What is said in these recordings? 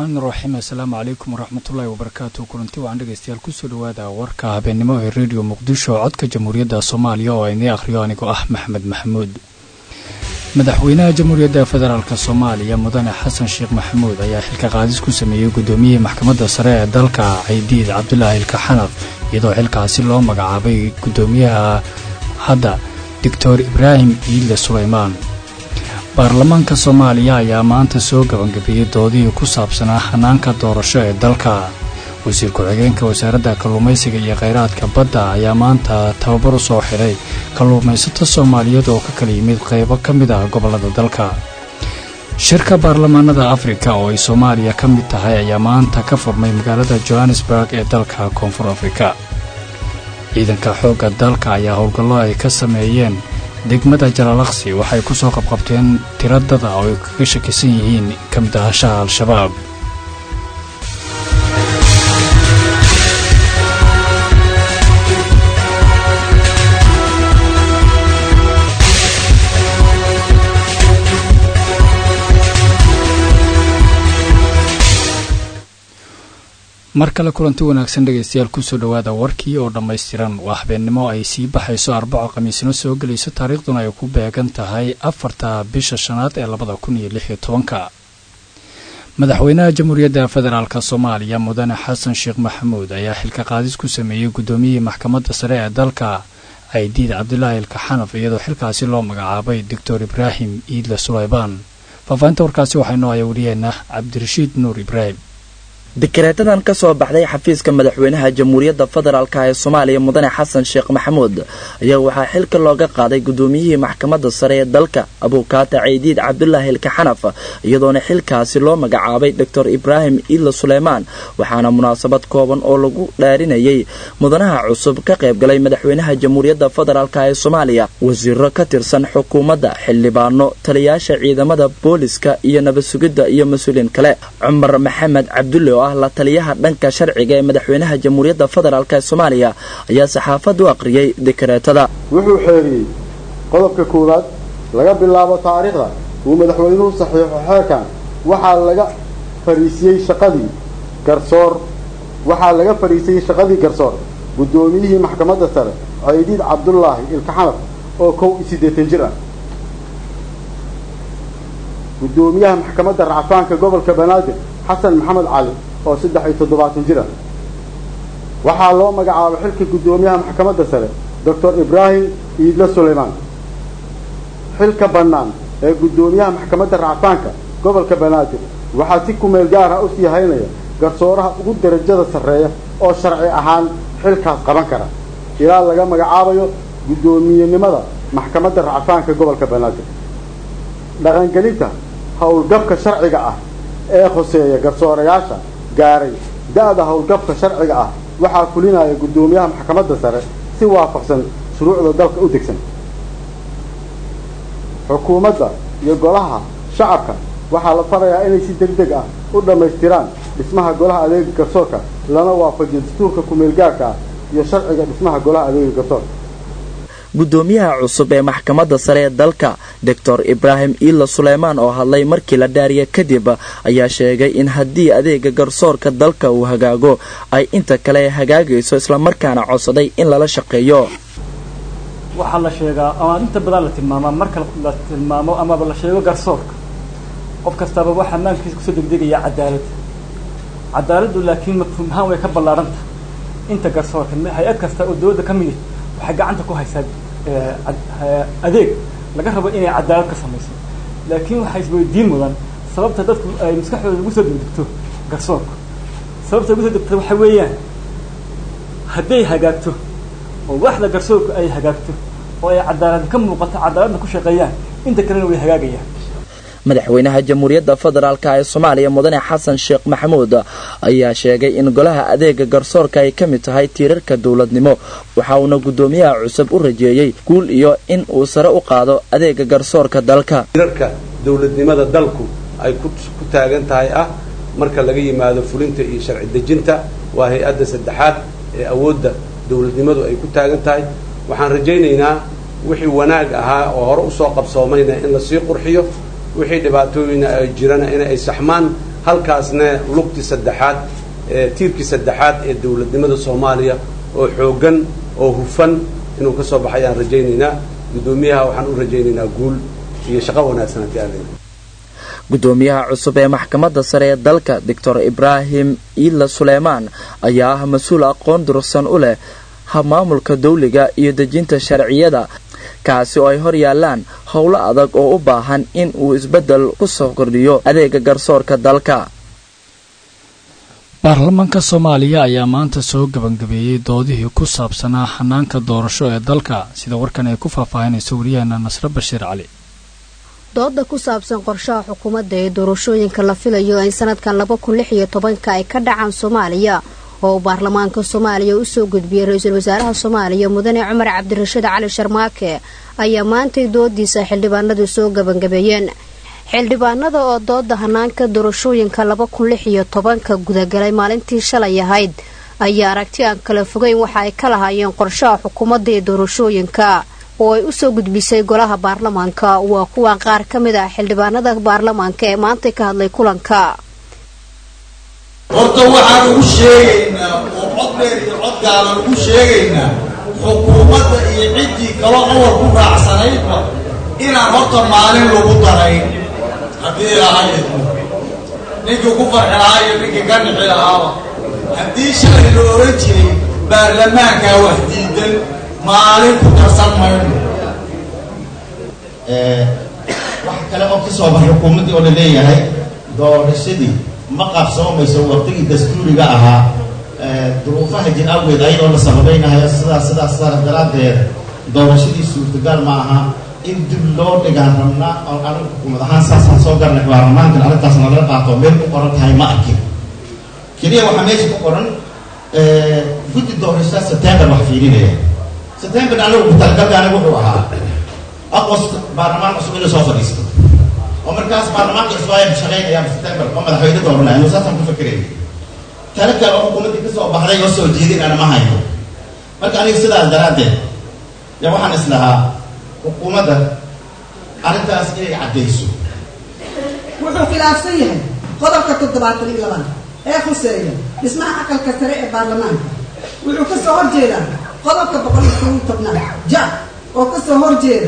raxmaan raxiim assalaamu calaykum waraxmatullaahi wabarakaatu kulanti waan dhegaystayaal kusoo dhawaada warka habeennimo ee rediyo muqdisho codka jamhuuriyadda soomaaliya oo inii akhriyo anigoo ah maxamed maxamuud madaxweynaha jamhuuriyadda federaalk soomaaliya mudane xasan sheekh maxamuud ayaa xilka qaadis ku sameeyey guddoomiyihii maxkamadda sare ee dalka caydiid cabdulaahi ilka xanaf iyadoo xilkaasi loo magacaabay guddoomiyaha hadda doctor ibraahim iidle sulaymaan baarlamaanka soomaaliya ayaa maanta soo gabangabeeyey doodihii ku saabsanaa hanaanka doorasho ee dalka wasiir ku-xigeenka wasaaradda kalluumaysiga iyo kheyraadka badda ayaa maanta tababar u soo xidhay kalluumaysato soomaaliyeed oo ka kala yimid qaybo ka mid ah gobollada dalka shirka baarlamaanada afrika oo ay soomaaliya ka mid tahay ayaa maanta ka furmay magaalada johannesburg ee dalka koonfur afrika ciidanka xoogga dalka ayaa howlgallo ay ka sameeyeen degmada jalaalaqsi waxay ku soo qabqabteen tiro dada oo ay kaga shakisan yihiin ka mid ahashaha al-shabaab mar kale kulanti wanaagsan dhegaystayaal kusoo dhowaada warkii oo dhammaystiran waa habeennimo ay sii baxayso arbaco khamiisno soo gelayso taariikhduna ay ku beegan tahay afarta bisha shanaad ee labada kun iyo lix iyo tobanka madaxweynaha jamhuuriyadda federaalk soomaaliya mudane xasan sheekh maxamuud ayaa xilka qaadis ku sameeyey guddoomiyihii maxkamadda sare ee dalka caydiid cabdulaahi ilka xanaf iyadoo xilkaasi loo magacaabay doctor ibraahim iidle sulaybaan faahfaahinta warkaasi waxaa inoo haya wariyeenna cabdirashiid nuur ibraahim dikareetadan ka soo baxday xafiiska madaxweynaha jamhuuriyadda federaalk ee soomaaliya mudane xasan sheekh maxamuud ayaa waxaa xilka looga qaaday guddoomiyihii maxkamadda sare ee dalka abuukaata caydiid cabdulaahi ilka xanaf iyadoona xilkaasi loo magacaabay doctor ibraahim iidle suleymaan waxaana munaasabad kooban oo lagu dhaarinayay mudanaha cusub ka qaybgalay madaxweynaha jamhuuriyadda federaalk ee soomaaliya wasiiro ka tirsan xukuumadda xildhibaano taliyaasha ciidamada booliska iyo nabadsugidda iyo mas-uuliin kale cumar maxamed cabdulle oo ah la taliyaha dhanka sharciga ee madaxweynaha jamhuuriyadda federaalk ee soomaaliya ayaa saxaafad u aqriyay dikareetada wuxuu xeeriyey qodobka koowaad laga bilaabo taariikhda uu madaxweynuhu saxiixo xeerkan waxaa laga fariisiyey shaqadii garsoor waxaa laga fadhiisiyey shaqadii garsoor guddoomiyihii maxkamadda sare caydiid cabdulaahi ilkaxanaf oo kow iyo siddeetan jir ah guddoomiyaha maxkamadda racfaanka gobolka banaadir xasan maxamed cali oo saddex iyo toddobaatan jir ah waxaa loo magacaabay xilka guddoomiyaha maxkamadda sare doctor ibraahim iidle suleymaan xilka bannaan ee guddoomiyaha maxkamadda racfaanka gobolka banaadir waxaa si kumeel gaar ah usii haynaya garsooraha ugu darajada sarreeya oo sharci ahaan xilkaas qaban kara ilaa laga magacaabayo guddoomiyenimada maxkamadda racfaanka gobolka banaadir dhaqangelinta howlgabka sharciga ah ee khoseeya garsoorayaasha gaaray da-da howlgabka sharciga ah waxaa fulinaya guddoomiyaha maxkamadda sare si waafaqsan shuruucda dalka u degsan xukuumadda iyo golaha shacabka waxaa la farayaa inay si deg deg ah u dhammaystiraan dhismaha golaha adeega garsoorka lana waafajiyo dastuurka kumeelgaarka ah iyo sharciga dhismaha golaha adeega garsoorka guddoomiyaha cusub ee maxkamadda sare ee dalka doctor ibraahim iidle suleymaan oo hadlay markii la dhaariya kadib ayaa sheegay in haddii adeega garsoorka dalka uu hagaago ay inta kale hagaagayso islamarkaana codsaday in lala shaqeeyo waxaa la sheegaa ama inta badan la tilmaamaa marka la tilmaamo amaba la sheego garsoorka qof kastaaba waxaa maankiisa kusoo degdegaya cadaalad cadaaladdu laakiin mafhuum ahaan way ka ballaaranta inta garsoorka hay-ad kasta oo dowladda ka midi waxay gacanta ku haysaa adeeg laga rabo inay cadaalad ka samayso laakiin waxaa isweydiin mudan sababta dadku ay maskaxdooda ugu soo degdegto garsoorka sababta ugu soo degto waxa weeyaan hadday hagaagto oo waxda garsoorku ay hagaagto oo ay cadaalad ka muuqato cadaaladna ku shaqeeyaan inta kalena way hagaagayaan madaxweynaha jamhuuriyadda federaalk ee soomaaliya mudane xasan sheekh maxamuud ayaa sheegay in golaha adeega garsoorka ay ka mid tahay tiirarka dowladnimo waxa uuna guddoomiyaha cusub u rajeeyey guul iyo in uu sare u qaado adeega garsoorka dalka tiirarka dowladnimada dalku ay ku taagan tahay ah marka laga yimaado fulinta iyo sharci dejinta waa hay-adda saddexaad ee awoodda dowladnimadu ay ku taagan tahay waxaan rajaynaynaa wixii wanaag ahaa oo hore usoo qabsoomayna in lasii qurxiyo wixii dhibaatooyina ay jirana in ay saxmaan halkaasna lugtii saddexaad tiirkii saddexaad ee dowladnimada soomaaliya oo xooggan oo hufan inuu ka soo baxay ayaan rajaynaynaa guddoomiyaha waxaan u rajaynaynaa guul iyo shaqo wanaagsan haddii aan leeyahay gudoomiyaha cusub ee maxkamadda sare ee dalka doctor ibraahim iila suleymaan ayaa ah mas-uul aqoon durugsan u leh habmaamulka dawliga iyo dejinta sharciyada kaasi oo ay hor yaalaan howlo adag oo u baahan in uu isbeddel ku soo kordhiyo adeega garsoorka dalka baarlamaanka soomaaliya ayaa maanta soo gebangabeeyey doodihii ku saabsanaa xanaanka doorasho ee dalka sida warkan ay ku faahfaahinayso wariyaheena nasre bashiir cali dooda ku saabsan qorshaha xukuumadda ee doorashooyinka la filayo in sanadkan laba kun lix iyo tobanka ay ka dhacaan soomaaliya oo uu baarlamaanka soomaaliya usoo gudbiyey ra-iisul wasaaraha soomaaliya mudane cumar cabdirashiid cali sharmaake ayaa maantay doodiisa xildhibaanadu soo gebangabeeyeen xildhibaanada oo dooda hanaanka doorashooyinka laba kun lix iyo tobanka gudagalay maalintii shalay ahayd ayaa aragti aan kala fogeyn waxa ay ka lahaayeen qorshaha xukuumadda ee doorashooyinka oo ay usoo gudbisay golaha baarlamaanka waa kuwan qaar ka mid ah xildhibaanada baarlamaanka ee maantay ka hadlay kulanka horta waxaan ugu sheegaynaa oo cod dheer iyo cod gaaban ugu sheegaynaa xukuumadda iyo ciddii kaloo awal ku raacsanaydba inaan horta maalin lagu darayn haddii ilaahay idmo ninkii ku farxi lahaa iyo ninkii ka nixi lahaaba haddii shalay la oran jiray baarlamaankaa wax diidan maalin ku darsan mayno wax kale oo ka soo baxay xukuumaddii oo la leeyahay doorashadii ma qaabsoomayso waqtigii dastuuriga ahaa duruufaha jir awgeed ayadoo la sababaynayo sidaas sidaas sidaas daraaddeed doorashadii suurtagal ma aha in dib loo dhigaan rabnaa oo anigu xukuumad ahaan saasaan soo garnay baarlamaankan arrintaas nalaga qaato meel ku qoran tahay ma arkin keliya waxaa meesha ku qoran guddi doorashada september wax fiirinaya september anigu ku-talagalka anigu wuxuu ahaa agost baarlamaan cusub inuu soo fadhiisto oo markaas baarlamaanka cusub ayaa shaqaynayaan september oo madaxweyne dooranaya anu saasaan ku fakerayay tale kale oo xukuumaddii ka soo baxday oo soo jeedin ana ma hayo marka aniga sidaas daraaddeed ya waxaan islahaa xukuumadda arrintaas inay caddayso wuxuu khilaafsan yahay qodobka toddobaatan iyo labaad ee khuseeya dhismaha aqalka sare ee baarlamaanka wuxuu ka soo horjeedaa qodobka boqol iyo kow iyo tobnaad ja oo ka soo horjeeda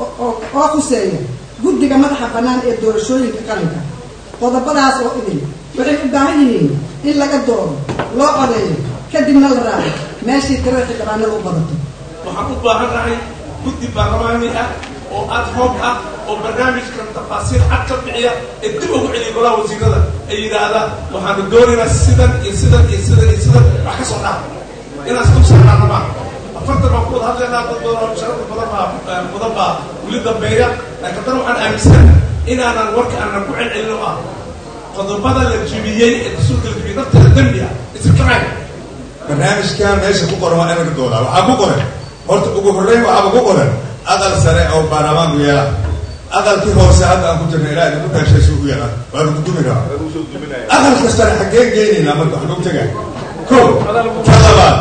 oo khuseeya guddiga madaxa bannaan ee doorashooyinka qaranka qodobadaas oo idin waxay u baahan yihiin in laga dooro loo codeeyo kadibna la raaco meeshii tirada xildhibaanada u badato waxaan u baahannahay guddi baarlamaani ah oo ad hoog ah oo barnaamijkan tafaasiir cad ka bixiya ee dib ugu celiya golaha wasiirada ay yidhaahdaan waxaanu doonaynaa sidan iyo sidan iyo sidan iyo sidan wax ka soo dhaaf inaas dul saarnaana maa afartan baan ku wada hadlaynaa dad badan oo sharafta badan baa mudan baa weli dambeeya laakiin haddana waxaan aaminsanahay inaanan warka aanan ku celcelin oo ah qodobada la jibiyey ee dastuurka la jibiyey nafteeda dembi ah isirkacay barnaamijkan meesha ku qoran waa inaga doodaa waxaa ku qoran horta ugu horreyn waxaaba ku qoran aqal sare oo baarlamaanku yeela aqalkii hoose hadda aan ku jirna ilaa idinku taashaysu u yeelaan waa lagu dumi rabaa aqalka sare xaggeen geynaynaa marka wax lagu tegaa ko ka labaad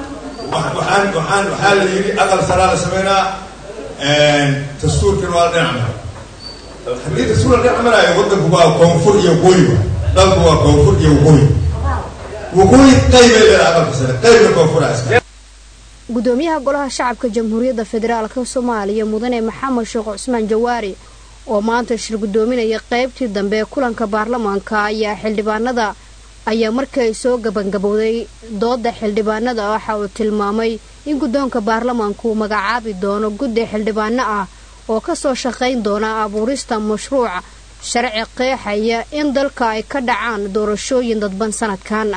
waxaan waxaan waxaa la yidhi aqal saraa la sameynaa dastuurkan waa la dhinac mara haddii dastuur la dhinac maraayo waddanku waa koonfur iyo waqooyi wa dalku waa koonfur iyo waqooyi waqooyi qaybay leedahay aqalka sare qaybna koonfura iska gudoomiyaha golaha shacabka jamhuuriyadda federaalka soomaaliya mudane maxamed sheekh cusmaan jawaari oo maanta shir gudoominaya qaybtii dambe ee kulanka baarlamaanka ayaa xildhibaanada ayaa markii ay soo gabangabowday dooda xildhibaanada waxa uu tilmaamay in guddoonka baarlamaanku uu magacaabi doono guddi xildhibaano ah oo kasoo shaqayn doona abuurista mashruuc sharci qeexaya in dalka ay ka dhacaan doorashooyin dadban sanadkan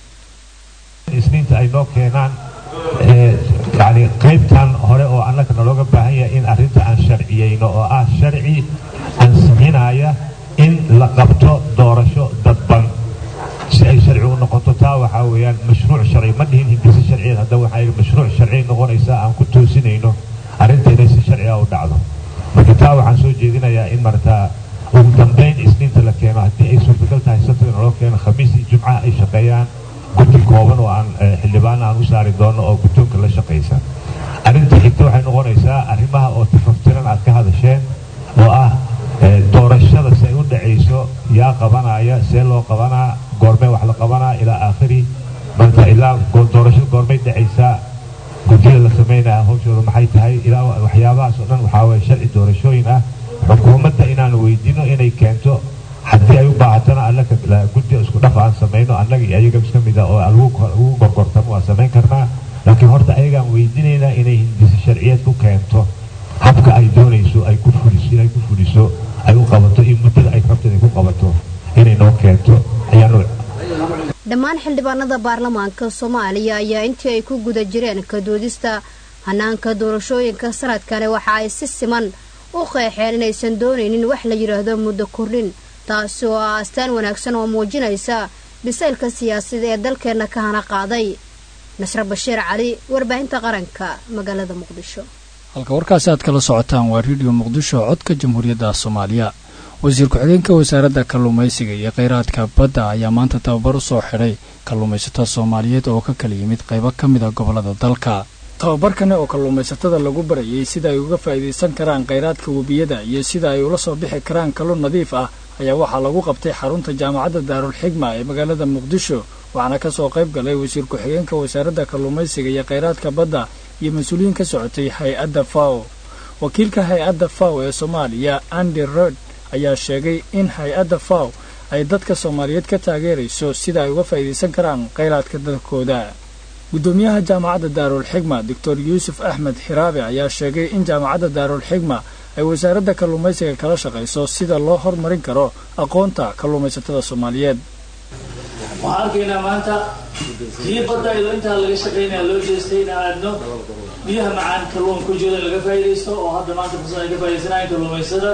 isniinta ay noo keenaan yani qaybtan hore oo annaga nalooga baahan yahay in arrinta aan sharciyeyno oo ah sharci ansixinaya in la qabto doorasho dadban si ay sharci u noqoto taa waxaa weeyaan mashruuc sharci ma dhihin hindise sharciyeed hadda waxaa yidhi mashruuc sharci noqonaysa aan ku toosinayno arrinta inay si sharciga u dhacdo marka taa waxaan soo jeedinayaa in martaa ugu dambayn isniinta la keeno haddii ay suurtagal tahay sabtiga naloo keeno khamiis iyo jumcaha ay shaqeeyaan guddi kooban oo aan xildhibaana aan u saari doono oo guddoonka la shaqaysa arrinta xigta waxay noqonaysaa arrimaha oo tafaftiran aad ka hadasheen oo ah doorashada si ay u dhacayso yaa qabanaya see loo qabanaa goormee wax la qabanaa ilaa aakhiri marka ilaa doorashada goormay dhacaysaa guddiyada la samaynaya hawshooda maxay tahay ilaa waxyaabahaas oo dhan waxaa waye sharci doorashooyin ah xukuumadda inaan weydiino inay keento haddii ay u baahatana annaka guddi isku dhaf aan samayno annaga iyo ayaga iska mid ah oo lagu gorgortamo waan samayn karnaa laakiin horta ayagaan weydiinaynaa inay hindisi sharciyeed ku keento habka ay doonayso ay ku fuliso inay ku fuliso ay u qabato iyo muddada ay rabto inay ku qabato inay noo keento ayaanu dhammaan xildhibaanada baarlamaanka soomaaliya ayaa intii ay ku guda jireen ka doodista hanaanka doorashooyinka sanadkani waxa ay si siman u qeexeen inaysan doonaynin wax la yidhaahdo muddo kordhin taasi oo ah astaan wanaagsan oo muujinaysa bisaylka siyaasada ee dalkeenna ka hana qaaday nasre bashiir cali warbaahinta qaranka magaalada muqdisho halka warkaasi aad kala socotaan waa rediyo muqdisho codka jamhuuriyadda soomaaliya wasiir ku-xigeenka wasaaradda kalluumaysiga iyo kheyraadka badda ayaa maanta tababar u soo xidhay kalluumaysatada soomaaliyeed oo ka kala yimid qaybo ka mid a gobollada dalka tababarkani oo kalluumaysatada lagu barayay sida ay uga faa'iidaysan karaan kheyraadka webiyada iyo sida ay ula soo bixi karaan kalluun nadiif ah ayaa waxaa lagu qabtay xarunta jaamacadda daarul xigma ee magaalada muqdisho waxaana ka soo qayb galay wasiir ku-xigeenka wasaaradda kalluumaysiga iyo kheyraadka badda iyo mas-uuliyiin ka socotay hay-adda faw wakiilka hay-adda faw ee soomaaliya andi rod ayaa sheegay in hay-adda faw ay dadka soomaaliyeed ka taageerayso sida ay uga faa'iidaysan karaan kheyraadka dalkooda guddoomiyaha jaamacadda daarul xigma doctor yuusuf axmed xiraabe ayaa sheegay in jaamacadda daarul xigma ay wasaaradda kalluumaysiga kala shaqayso sida loo hormarin karo aqoonta kalluumaysatada soomaaliyeed waxaan arkaynaa maanta kii badda iyadoo intaa laga shaqaynaya loo jeestay in aadno biyaha macaan kalluun ku jiro in laga faa'iidaysto oo hadda maanta fursad ay ka faa'idaysanayan kalluumaysada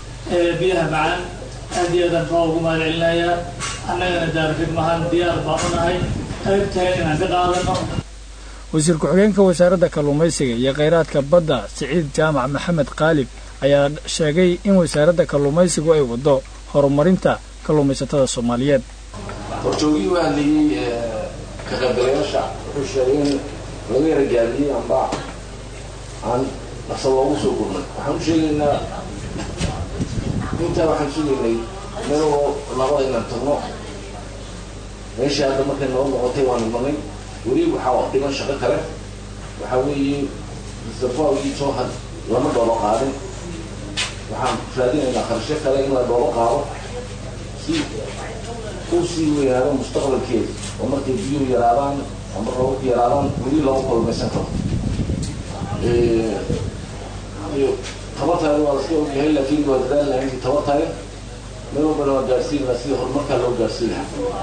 biyaha macaan aad iyo aadaan faa ugu mahad celinayaa annagana daarfigmahaan diyaar baan u nahay qaybtayn inaan ka qaadano wasiir ku-xigeenka wasaaradda kalluumaysiga iyo kheyraadka badda siciid jaamac maxamed qaalib ayaa sheegay in wasaaradda kalluumaysigu ay waddo horumarinta kalluumaysatada soomaaliyeed horjoogii u hadlayey ka qaybgalayaasha wuxuu sheegay in laga yara gaabiyey amba aan dhaqsa loogu soo gurnay waxaan u sheegaynaa intaa waxaan sugaynay meloo labada inaan tagno meeshii hadda markay noo noqotay waan imanay weli waxaa dhiman shaqo kale waxaa weeye mustafaaigii soo had lama dhoobo qaadin waxaan raadinaynaa kharasho kale in la dhoobo qaado si uu sii weynaado mustaqbalkeeda oo markay biyuhu yaraadaan ama roobabku yaraadaan weli loogu kulmaysan karo tabartaada waa laska ogyahay laakiin waa dadaal lahayn tabartaada meel walbana waa gaarsiin lahaa sidii horumarkaa loo gaarsiin lahaa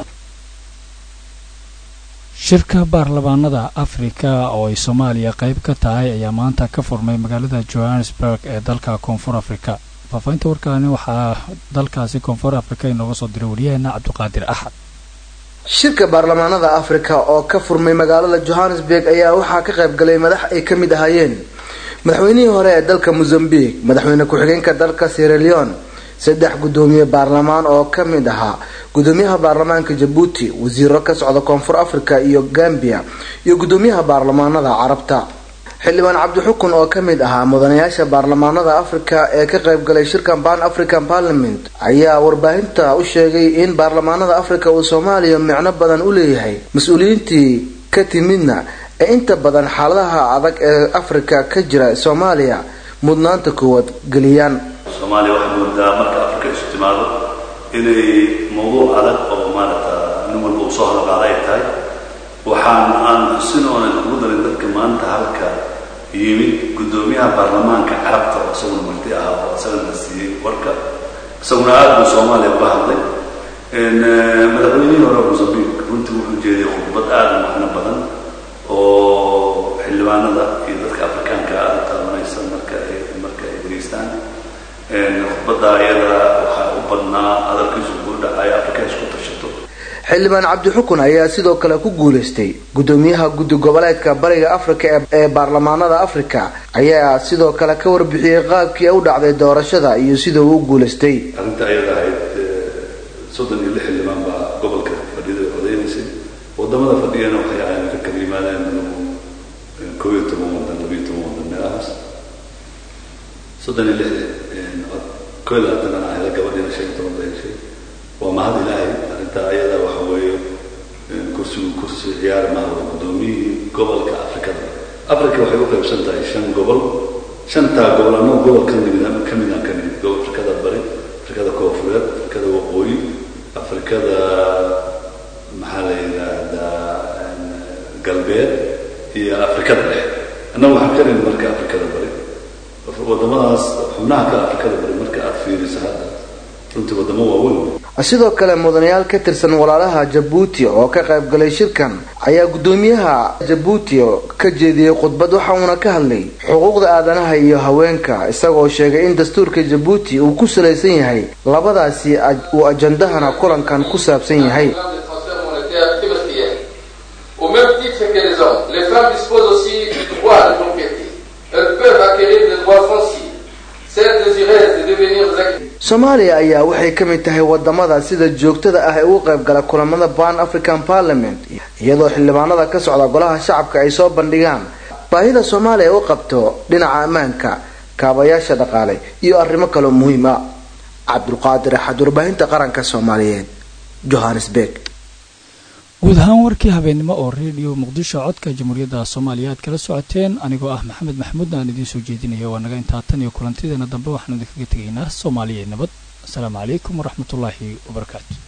shirka baarlamaanada afrika oo ay soomaaliya qayb ka tahay ayaa maanta ka furmay magaalada johannesburg ee dalka koonfur afrika faafahinta warkaani waxaa dalkaasi koonfur afrika inooga soo diray wariyaheena cabdiqaadir axad shirka baarlamaanada afrika oo ka furmay magaalada johannesburg ayaa waxaa ka qayb galay madax ay ka mid ahaayeen madaxweynihii hore ee dalka mozambique madaxweyne ku-xigeenka dalka sierra leone saddex guddoomiye baarlamaan oo ka mid ahaa guddoomiyaha baarlamaanka jabuuti wasiiro ka socda koonfur africa iyo gambia iyo guddoomiyaha baarlamaanada carabta xildhibaan cabdixukun oo ka mid ahaa mudanayaasha baarlamaanada afrika ee ka qayb galay shirkan ban african parliament ayaa warbaahinta u sheegay in baarlamaanada afrika uu soomaaliya micno badan u leeyahay mas-uuliyiintii ka timidna ee inta badan xaaladaha adag ee afrika ka jira soomaaliya mudnaanta koowaad geliyaan soomaaliya waxay moodaa marka afrika isu timaado inay mawduuc adag oo maaragta nin walba uu soo hadalqaada ay tahay waxaan aan xusin oonan ugu darin dadka maanta halka yimid guddoomiyaha baarlamaanka carabta oo isaguna marti ahaa oo isagana siiyey warka isaguna aad buu soomaaliya uga hadlay madaxweynihii hore mozambique runtii wuxuu jeediyay khudbad aad u macno badan oo xildhibaanada iyo dadka afrikaanka aad u taabanaysa marka ay marka ay dhegeystaan khudbadda iyada waxaa u badnaa hadalkiisu ugu dhacay afrika isku tashato xildhibaan cabdixukun ayaa sidoo kale ku guuleystay guddoomiyaha guddi goboleedka bariga afrika ee baarlamaanada afrika ayaa sidoo kale ka warbixiyey qaabkii u dhacday doorashada iyo sida uu u guuleystay arrinta ayada ahayd soddon iyo lix xildhibaan baa gobolka fadhida codeynaysay wadamada fadhiyana waxay ahayn ka kala yimaadeen koob iyo toban wadan labiyo toban wadan meelahaas soddon iyo lix cod koo iyo labaatan aan ahayda gabadhiina shan iyo toban bay heshay waa mahad ilaahay arrinta ayada waxa weeye kursigu kursi ciyaar maaha waa guddoomiyihii gobolka afrikada africa waxay u qaybsan tahay shan gobol shantaa gobol annagu gobol ka nimid ka midaan ka nimid gobol afrikada bari afrikada koonfureed afrikada waqooyi afrikada maxaa la yidhaahdaa galbeed iyo afrikada dhexe annagu waxaan ka nimid marka afrikada bari wadamadaas xubnaha kale afrikada bari marka aad fiiriso hadda runtii wadamo waaweyn sidoo kale mudanayaal ka tirsan walaalaha jabuuti oo ka qayb galay shirkan ayaa guddoomiyaha jabuuti ka jeediyey khudbad waxa uuna ka hadlay xuquuqda aadanaha iyo haweenka isagoo sheegay in dastuurka jabuuti uu ku salaysan yahay labadaasi uu ajandahana kulankan ku saabsan yahay Au même titre que les hommes, les femmes disposent aussi du droit de propriété. Elles peuvent acquérir des droits fonciers. Celles désireuses de devenir actives. soomaaliya ayaa waxay ka mid tahay wadamada sida joogtada ah ee ugu qayb gala kulamada ban african parliament iyadoo xildhibaanada ka socda golaha shacabka ay soo bandhigaan baahida soomaaliya u qabto dhinaca ammaanka kaabayaasha dhaqaale iyo arrimo kaloo muhiim ah cabdulqaadir axad warbaahinta qaranka soomaaliyeed johannesburg guud ahaan warkii habeennimo oo redio muqdisho codka jamhuuriyadda soomaaliya aad kala socoteen anigoo ah maxamed maxamuud aan idiin soo jeedinaya waa naga intaa tan iyo kulantideena dambe waxaanu idinkaga tegaynaa soomaaliya nabad asalaamu calaykum waraxmatullaahi wabarakaatu